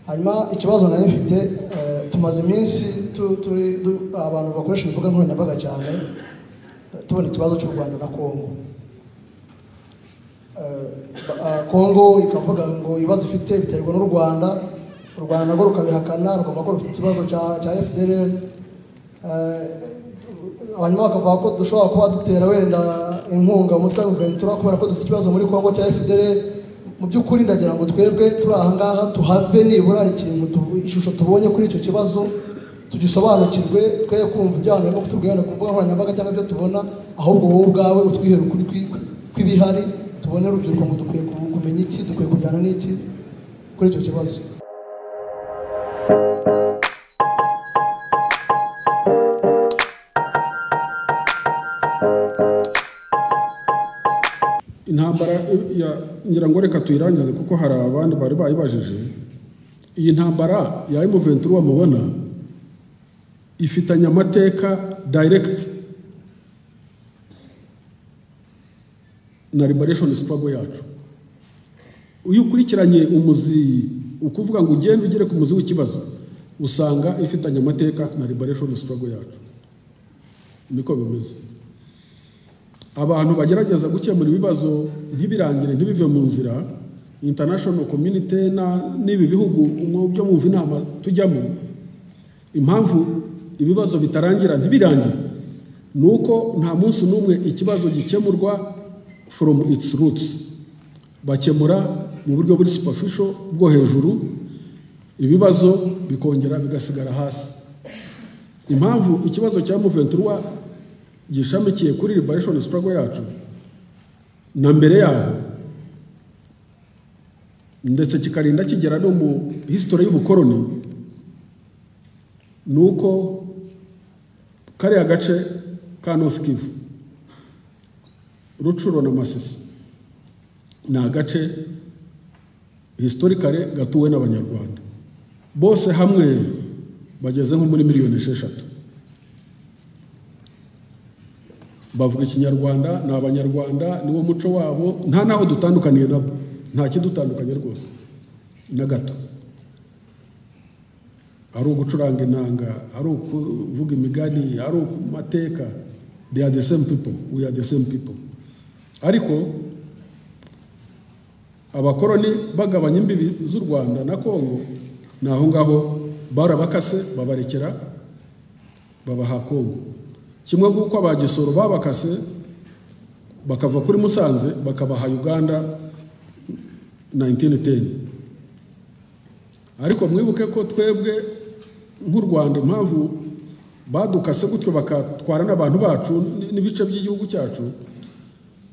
hanyuma ikibazo nari mfite eh, tumaze iminsi tu- turi du- abantu bakoresha imbuga nkoranyambaga cyane tubona ikibazo cy'u rwanda na kongo Eh, ba- ah, kongo ikavuga ngo ibibazo ifite biterwa n'u rwanda u rwanda narwo rukabihakana rukavuga ko rufite ikibazo cya cya fdr hanyuma bakavuga ko dushobora kuba dutera wenda inkunga umutwe wa ventura kubera ko dufite ikibazo muri congo cya fdr mu by'ukuri ndagira ngo twebwe turi aha ngaha tuhave nibura hari ikintu tu- ishusho tubonye kuri icyo kibazo tugisobanukirwe twe kumva ibyo abantu barimo kutubwira ku mbuga nkoranyambaga cyangwa ibyo tubona ahubwo wowe ubwawe utwihere ukuri kwi- kw'ibihari tubone urubyiruko ngo dukwiye ku- kumenya iki dukwiye kujyana n'iki kuri icyo kibazo intambara ya ngira ngo reka tuyirangize kuko hari abandi bari bayibajije iyi ntambara ya emuventura mubona ifitanye amateka direct na liberation struggle yacu iyo ukurikiranye umuzi ukuvuga ngo ugende ugere ku muzi w'ikibazo usanga ifitanye amateka na liberation struggle yacu niko bimeze abantu bagerageza gukemura ibibazo ntibirangire ntibive mu nzira international community na- n'ibi bihugu mu byo mwumva inama tujyamo impamvu ibibazo bitarangira ntibirangire ni uko nta munsi n'umwe ikibazo gikemurwa from its roots bakemura mu buryo buri superficial bwo hejuru ibibazo bikongera bigasigara hasi impamvu ikibazo cya muventura gishamikiye kuri liberation struggle yacu na mbere yaho ndetse kikarinda kigera no mu history y'ubukoroni ni uko kariya gace ka north kivu rucuro na masisi ni agace historikare gatuwe n'abanyarwanda bose hamwe bageze nko muri miliyoni esheshatu bavuga ikinyarwanda ni abanyarwanda niwo muco wabo nta n'aho dutandukaniye nabo nta kidutandukanye rwose na gato ari ugucuranga inanga ari ukuvuga imigani ari mateka they are the same people we are the same people ariko abakoroni bagabanya imbibi z'u rwanda na kongo ni aho ngaho barabakase babarekera babaha kongo kimwe nk'uko abagisoro babakase bakava kuri musanze bakabaha uganda 1910 ariko mwibuke ko twebwe nk'u rwanda impamvu badukase gutyo bakatwara n'abantu bacu n- n'ibice by'igihugu cyacu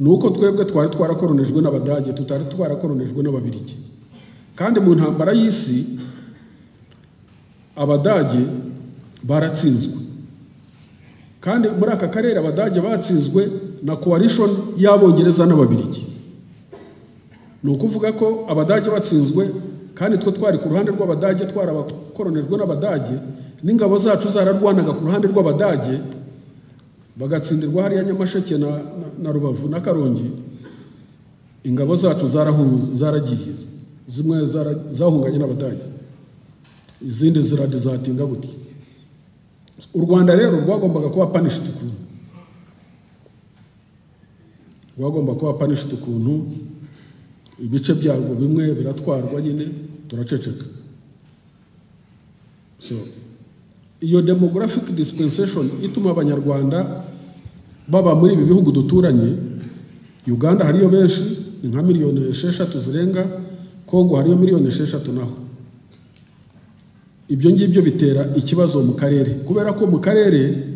ni uko twebwe twari twarakoronijwe n'abadage tutari twarakoronijwe n'ababirigi kandi mu ntambara y'isi abadage baratsinzwe kandi muri aka karere abadage batsinzwe na coalition y'abongereza n'ababirigi ni ukuvuga ko abadage batsinzwe kandi twe twari ku ruhande rw'abadage twarabakoronijwe n'abadage n'ingabo zacu zararwanaga ku ruhande rw'abadage bagatsindirwa hariya nyamasheke na, na, na rubavu na karongi ingabo zacu zarahu- zaragiye zimwe zara, zahunganye n'abadage izindi ziradizatinga buti u rwanda rero rwagombaga kuba punished ukuntu rwagomba kuba punished ukuntu ibice byarwo bimwe biratwarwa nyine turaceceka so iyo demographic dispensation ituma abanyarwanda baba muri ibi bihugu duturanye uganda hariyo benshi ni nka miliyoni esheshatu zirenga kongo hariyo miliyoni esheshatu naho ibyo ngibyo bitera ikibazo mu karere kubera ko mu karere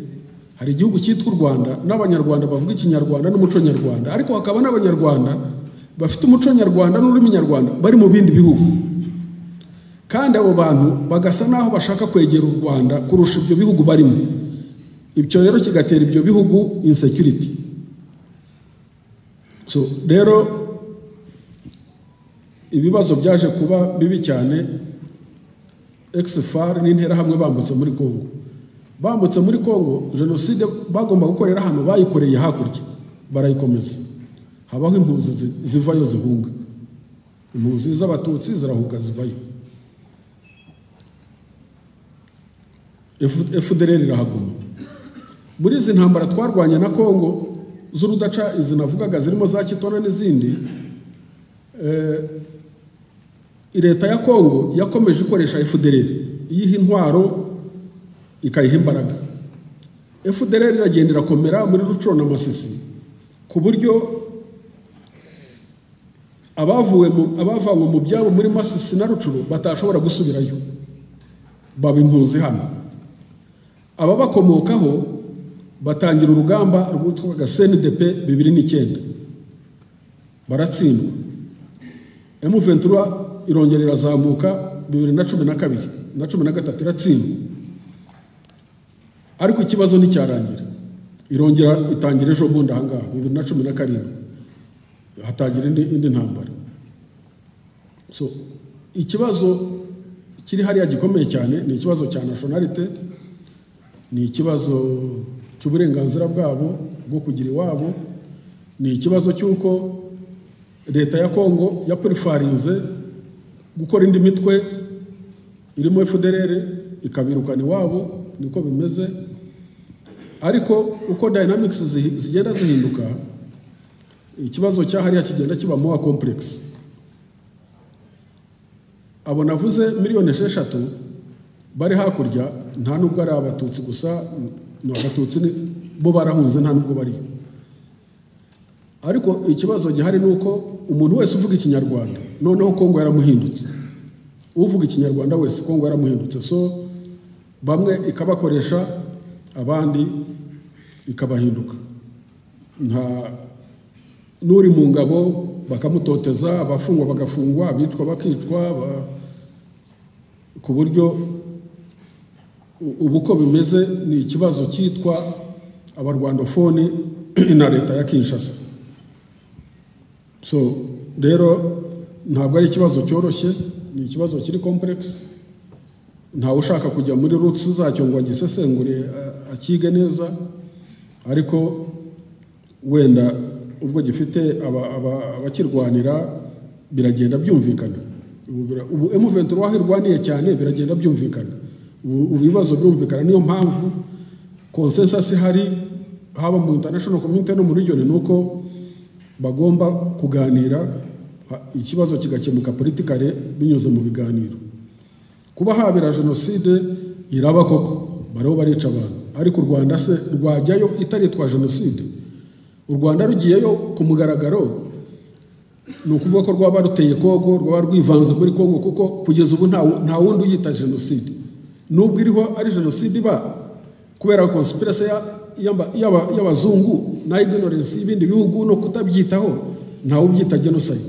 hari igihugu cyitwa u rwanda n'abanyarwanda bavuga ikinyarwanda n'umuco nyarwanda ariko hakaba n'abanyarwanda bafite umuco nyarwanda n'ururimi nyarwanda bari mu bindi bihugu kandi abo bantu bagasa n'aho bashaka kwegera u rwanda kurusha ibyo bihugu barimo ibyo rero kigatera ibyo bihugu insecurity so rero ibibazo byaje kuba bibi cyane exfar n'interahamwe bambutse muri congo bambutse muri congo jenoside bagomba gukorera hano bayikoreye hakurya barayikomeza habaho impunzi zi- zivayo zihunga impunzi z'abatutsi zirahuga zivayo fdr irahaguma muri izi ntambara twarwanye na kongo z'urudaca izi navugaga zirimo za kitona n'izindi eh, leta ya kongo yakomeje ikoresha fdr iyiha intwaro ikayiha imbaraga fdr iragenda irakomera muri rucuro na masisi ku buryo abavuwe mu abavanywe mu byabo muri masisi na rucuro batashobora gusubirayo baba impunzi hano ababakomokaho batangira urugamba rwitwaga cndp bibiri n'icyenda baratsindwa emu ventura irongera irazamuka bibiri na cumi na kabiri na cumi na gatatu iratsindwa ariko ikibazo nticyarangira irongera itangira ejo bundi ahangaha bibiri na cumi na karindwi hatangira indi indi ntambara so ikibazo kiri hariya gikomeye cyane ni ikibazo cya nationalite ni ikibazo cy'uburenganzira bwabo bwo kugira iwabo ni ikibazo cy'uko leta ya kongo yapurifarinze gukora indi mitwe irimo fdr ikabirukana iwabo niko bimeze ariko uko dynamics zihi- zigenda zihinduka ikibazo cyahariya kigenda kiba more complex abo navuze miliyoni esheshatu bari hakurya nta nubwo ari abatutsi gusa ni abatutsi ni- bo barahunze nta nubwo bariyo ariko ikibazo gihari ni uko umuntu wese uvuga ikinyarwanda noneho kongo yaramuhindutse uvuga ikinyarwanda wese kongo yaramuhindutse so bamwe ikabakoresha abandi ikabahinduka nta n'uri mu ngabo bakamutoteza abafungwa bagafungwa abicwa bakicwa ba- ku buryo u- ubu uko bimeze ni ikibazo cyitwa abarwandofoni na leta ya kinshasa so rero ntabwo ari ikibazo cyoroshye ni ikibazo kiri kompuregisi ntawe ushaka kujya muri rutsi zacyo ngo agisesengure a- akige neza ariko wenda ubwo gifite aba- aba- abakirwanira biragenda byumvikana ubu bira- ubu emuventi aho irwaniye cyane biragenda byumvikana ubu ubu ibibazo birumvikana niyo mpamvu konsensasi ihari haba mu international community no mu region ni uko bagomba kuganira ha- ikibazo kigakemuka politikare binyuze mu biganiro kuba habera jenoside iraba koko bariho barica abantu ariko u rwanda se rwajyayo itaritwa jenoside u rwanda rugiyeyo ku mugaragaro ni ukuvuga ko rwaba ruteye kongo rwaba rwivanze muri kongo kuko kugeza ubu nta- nta wundi uyita jenoside nubwo iriho ari jenoside iba kubera konsipirasi y'abazungu na ignorance y'ibindi bihugu no kutabyitaho ntawe ubyita jenoside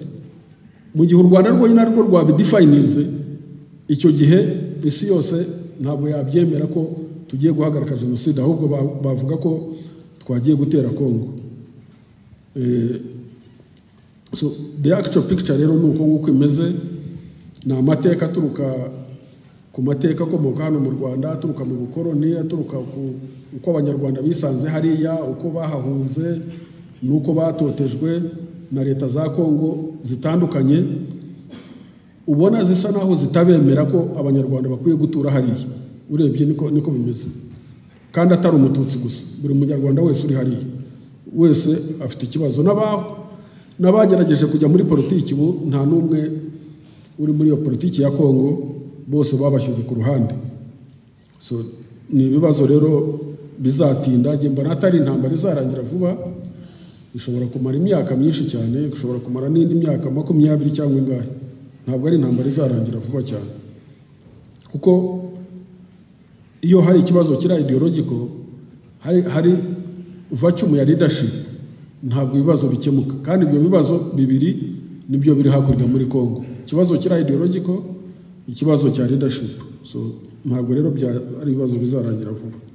mu gihe u rwanda rwonyine ariko rwabidifayininze icyo gihe isi yose ntabwo yabyemera ko tugiye guhagarika jenoside ahubwo ba- bavuga ko twagiye gutera kongo Eh, so the actual picture rero ni uko nguko imeze ni amateka aturuka ku mateka akomoka hano mu rwanda aturuka mu bukoroni aturuka ku uko abanyarwanda bisanze hariya uko bahahunze n'uko batotejwe na leta za kongo zitandukanye ubona zisa naho zitabemera ko abanyarwanda bakwiye gutura hariya urebye niko niko bimeze kandi atari umututsi gusa buri munyarwanda wese uri hariya wese afite ikibazo n'aba- n'abagerageje kujya muri politiki ubu nta n'umwe uri muri iyo politiki ya kongo bose babashyize ku ruhande so ni ibibazo rero bizatinda njye mbona atari intambara izarangira vuba ishobora kumara imyaka myinshi cyane ishobora kumara n'indi myaka makumyabiri cyangwa ingahe ntabwo ari intambara izarangira vuba cyane kuko iyo hari ikibazo kiri ideologiko hari, hari vacumu ya leadership ntabwo ibibazo bikemuka kandi ibyo bibazo bibiri nibyo biri hakurya muri congo ikibazo kiri ideologiko ikibazo cya leadership so ntabwo rero bya ari ibibazo bizarangira vuba